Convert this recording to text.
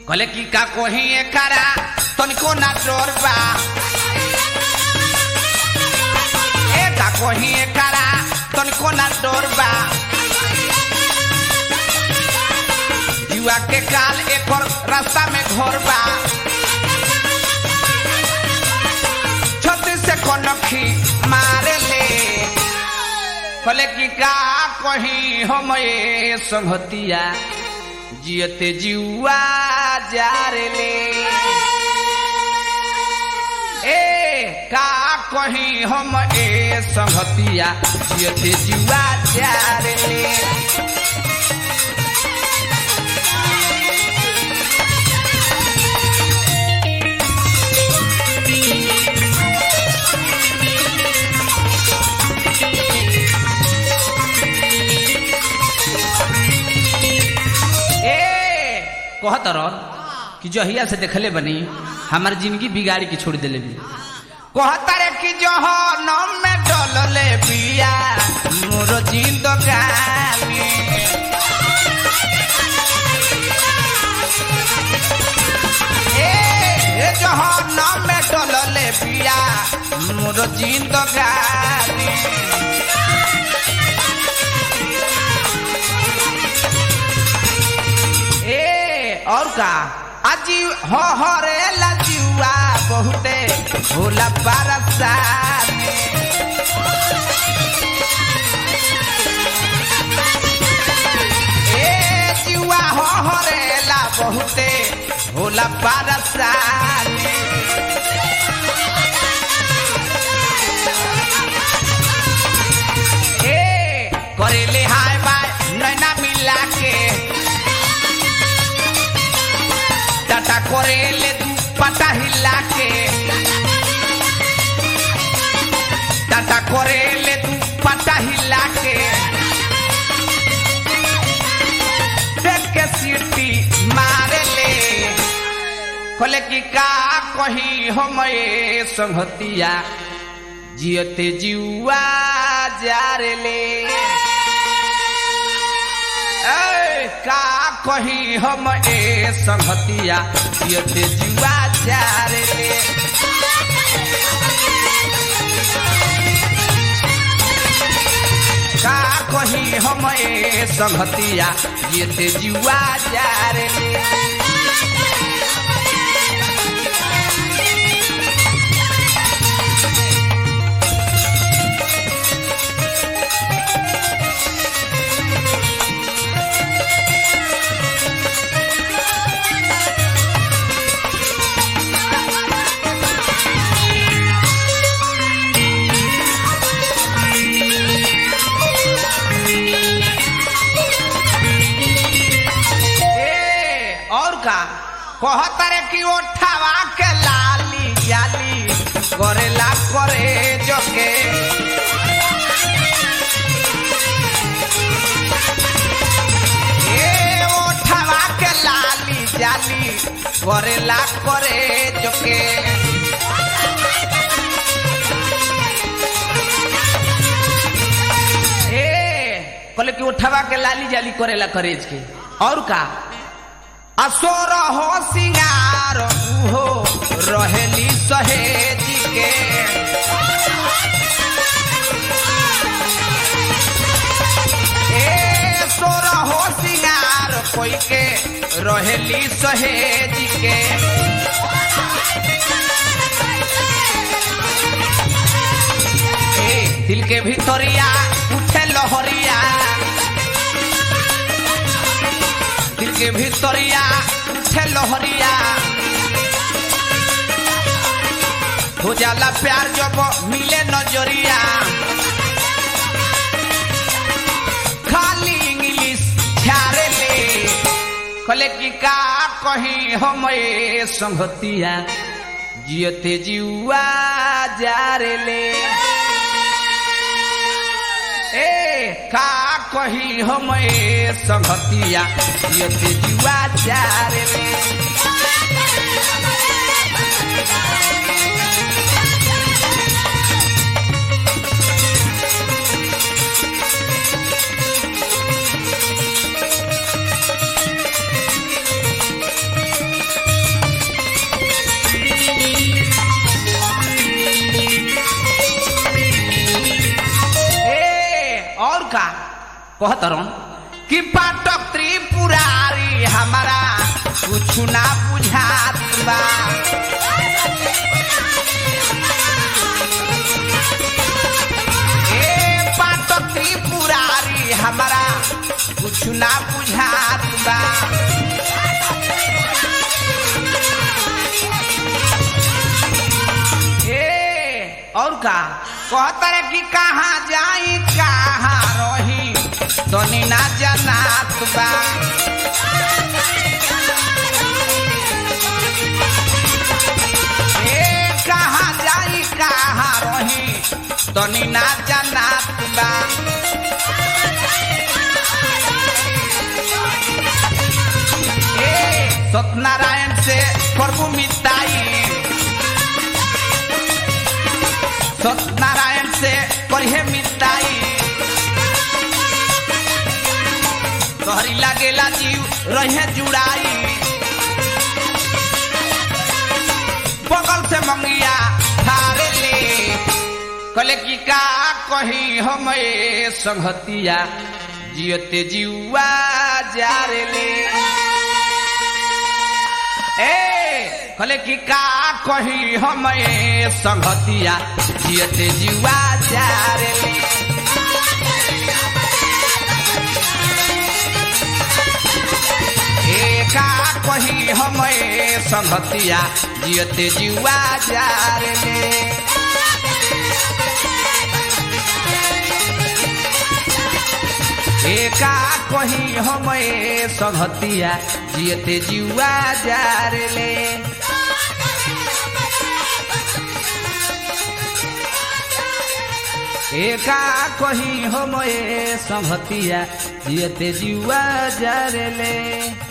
कहले कि का कोही एकरा तनिको ना डर बा ए का कोही एकरा तनिको ना डर बा जुआ के काल एकर रास्ता में घर बा छत्तीस से कनखी मारे ले कहले कि का कही हम ए संगतिया जियते जुआ जारे ले ए का कही हम ए संगतिया जियते जुआ जारे ले ए कहत रह कि जहिया से देखले बनी हमार जिंदगी बिगाड़ी के छोड़ देले भी कहता रे कि जहनम में डलले बिया मोर जिंदगानी ए जहनम में डलले बिया मोर जिंदगानी ए और का अजी हो हो रे लजुआ बहुते भोला बरसा ए जुआ हो हो रे ला बहुते भोला बरसा ए करेले हाय बाय नैना मिला के टाटा करे ले तू पता हिला के टाटा करे ले तू पता हिला के देख के सीटी मारे ले खोले की का कही हम ए संगतिया जियते जुआ जारे ले ए, का कही हम ए संगतिया यते जुआ चारे ले का कही हम ए संगतिया यते जुआ चारे ले ए और का कहत रे कि ओठावा के लाली जाली करेला करे जोके ए ओठावा के लाली जाली करेला करे जोके ए कहले कि ओठवा के लाली जाली करेला करेज के और का असोर हो सिंगार हो रहेली सहेजी के ए सोर हो सिंगार कोई के रहेली सहेजी के ए दिल के भितरिया उठे लहरिया दिल के भितरिया उठे लहरिया हो जाला प्यार जब मिले नजरिया खाली इंग्लिश छारे ले कहले कि का कही हम ए संगतिया जियते जुआ जारे ले ए का कही हम ए संगतिया जियते जुआ जारे ले का कहतरन कि पाटक त्रिपुरारी हमारा कुछ ना बुझात बा ए पाटक त्रिपुरारी हमारा कुछ ना बुझात बा ए और का कहतर कि कहाँ जाई कहाँ रही तनी ना जनात बा ए कहाँ जाई कहाँ रही तनी ना जनात बा ए सत्यनारायण से प्रभु मिताई सत्यनारायण से पढ़े मिताई तोहरी लागेला जीव रहे जुड़ाई बगल से मंगिया थारे ले कले की का कही हम ए संगतिया जियते जीवा जारे ले ए कले की का कही हम ए संगतिया जियते जीवा जारे ले ए का कही हम ए संगतिया जियते जीवा जारे ले एका कही हम ए संगतिया जियते जीवा जारे ले एका कही हम ए संगतिया जियते जीवा जारे ले